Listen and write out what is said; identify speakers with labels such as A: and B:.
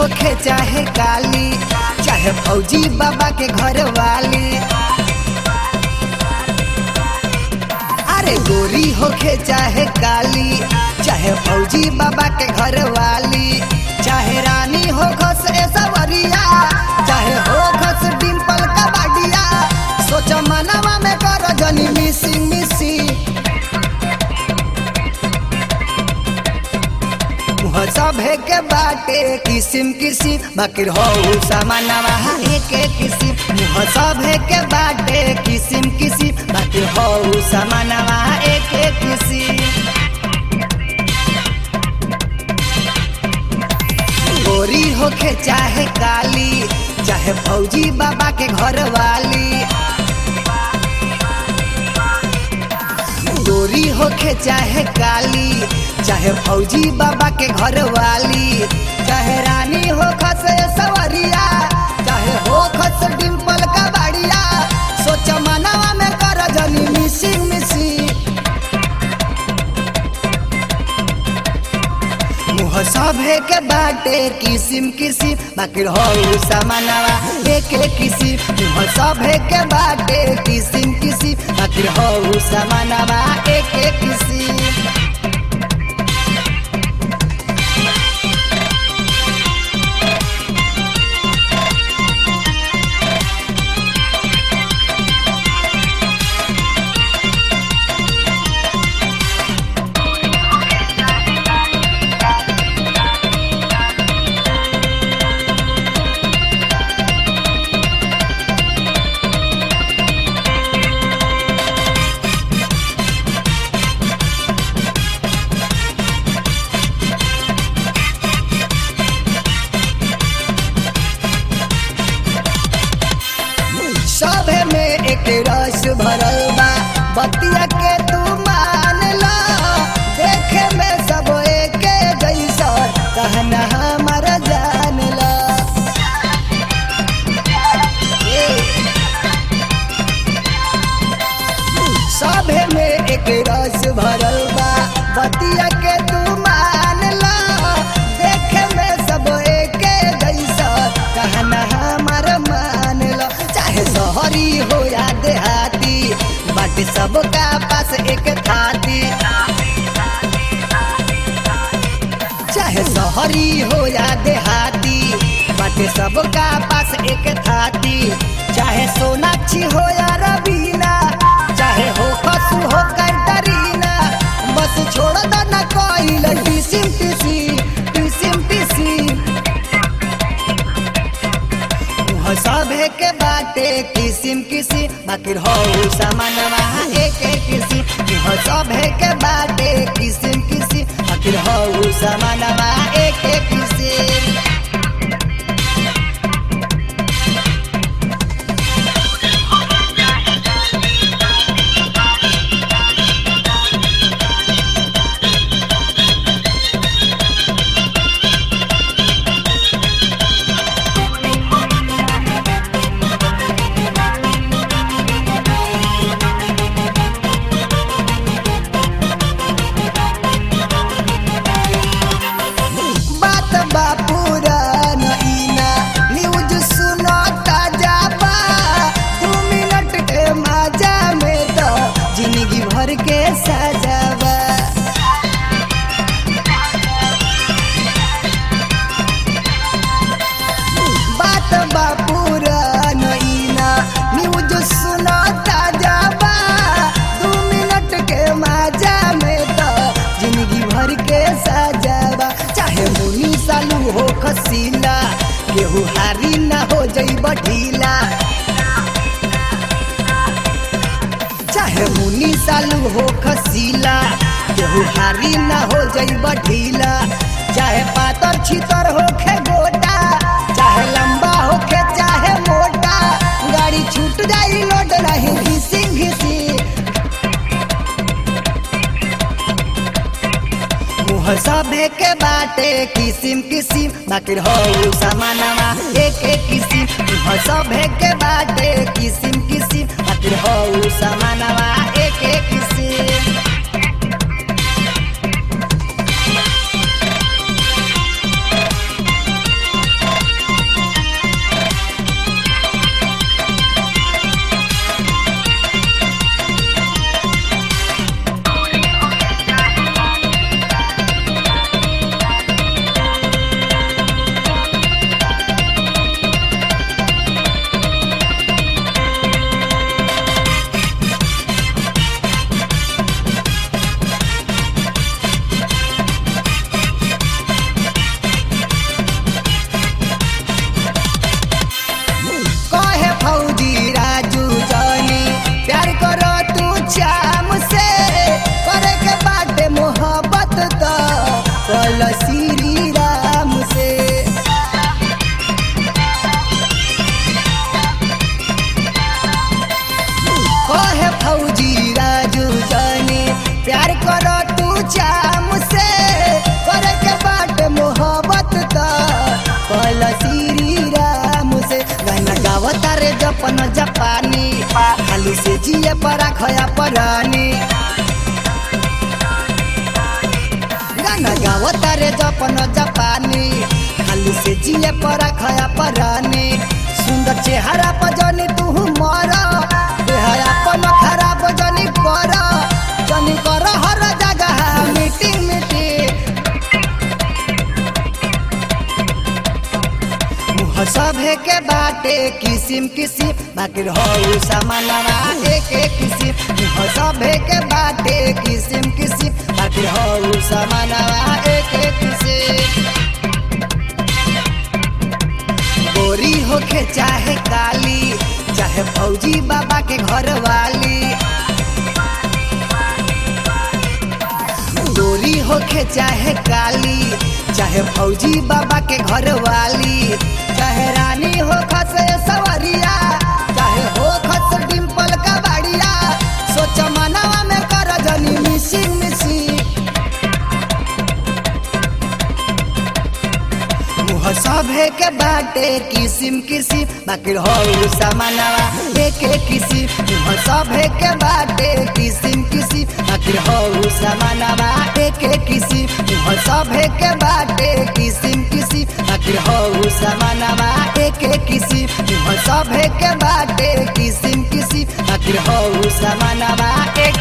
A: होखे चाहे काली चाहे फौजी बाबा के घर वाली अरे गोरी होखे चाहे काली चाहे फौजी बाबा के घर वाली चाहे रानी हो खस सवरिया चाहे हो खस डिम्पल कबाडिया सोच मनवा में कर जनी मिसी मिसी मुह सभे के बाटे किसिम किसिम बाकी हो सामानवा एक किसिम मुह सभे के बाटे किसिम किसिम बाकी हो सामानवा एक किसिम गोरी होखे चाहे काली चाहे फौजी बाबा के घर वाली गोरी होखे चाहे काली चाहे फौजी बाबा के घर वाली चाहे रानी हो खस सवरिया चाहे हो खस डिम्पल का बाड़िया सोच मनवा में कर जनी मिसी मिसी मुह सभे के बाटे किसिम किसिम बाकी हो सामानवा एक किसिम मुह सभे के बाटे किसिम किसिम बाकी हो सामानवा एक किसिम सभे में एक रस भरल बा बतिया के तू मान ला देखे में सब एक जैसा कहना हमार जान ला ए। सभे में एक रस भरल बा बतिया के तू मान ला देखे में सब एक जैसा कहना हमार मान लो चाहे शहरी हो या देहाती बाटे सबका पास एक थाती चाहे शहरी हो या देहाती बाटे सबका पास एक थाती चाहे सोनाक्षी हो या रवीना चाहे हो खसु हो कैटरीना बस छोड़ दो ना कोई टिसिम टिसी टिसिम टिसी मुह सभे के बाटे किसिम किसिम बाकी हो सामानवा एक किसिम मुह सभे के बाटे किसिम किसिम बाकी हो सामानवा एक किसिम बात बा पुरान इना न्यूज सुनो ताजा बा दू मिनट के मजा में तो जिंदगी भर के सजावा बात बा पुरान इना न्यूज सुनो ताजा बा दू मिनट के मजा में तो जिंदगी भर के सजावा चाहे मुनी सालू हो खसीला केहू हारी ना हो जई ढीला चाहे मुनी सालू हो खसीला केहू हारी ना हो जई ढीला चाहे पातर छितर होखे गोटा चाहे लंबा होखे चाहे मोटा गाड़ी छूट जाई लोट नहीं घिसी घिसी मुह सभे के बाटे किसिम किसिम बाकी हो सामानवा एक एक किसिम मुह सभे के बाटे किसिम किसिम बाकी हो सामानवा एक एक किसिम अपन जापानी खाली से जिए पर खया परानी गाना गावता रे जपन जापानी खाली से जिए पर खया परानी सुंदर चेहरा पर जनी तू मर देहरा अपन खराब जनी कर जनी कर हर जगह मीटिंग मीटिंग मुह सभे के बाटे किसिम किसिम बाकी हो सामानवा एक एक किसिम मुह सभे के बाटे किसिम किसिम बाकी हो सामानवा एक एक किसिम गोरी होके चाहे काली चाहे फौजी बाबा के घर वाली गोरी होके चाहे काली चाहे फौजी बाबा के घर वाली चाहे रानी हो खस सवरिया चाहे हो खस डिम्पल का बाड़िया सोच मनवा में कर जनी मिसी मिसी मुह सभे के बाटे किसिम किसिम बाकी हो सामानवा एक एक किसिम मुह सभे के बाटे किसिम किसिम बाकी हो सामानवा एक एक किसिम मुह सभे के बाटे किसिम किसिम बाकी हो सामानवा एक एक किसिम मुह सभे के बाटे किसिम किसिम बाकी हो सामानवा एक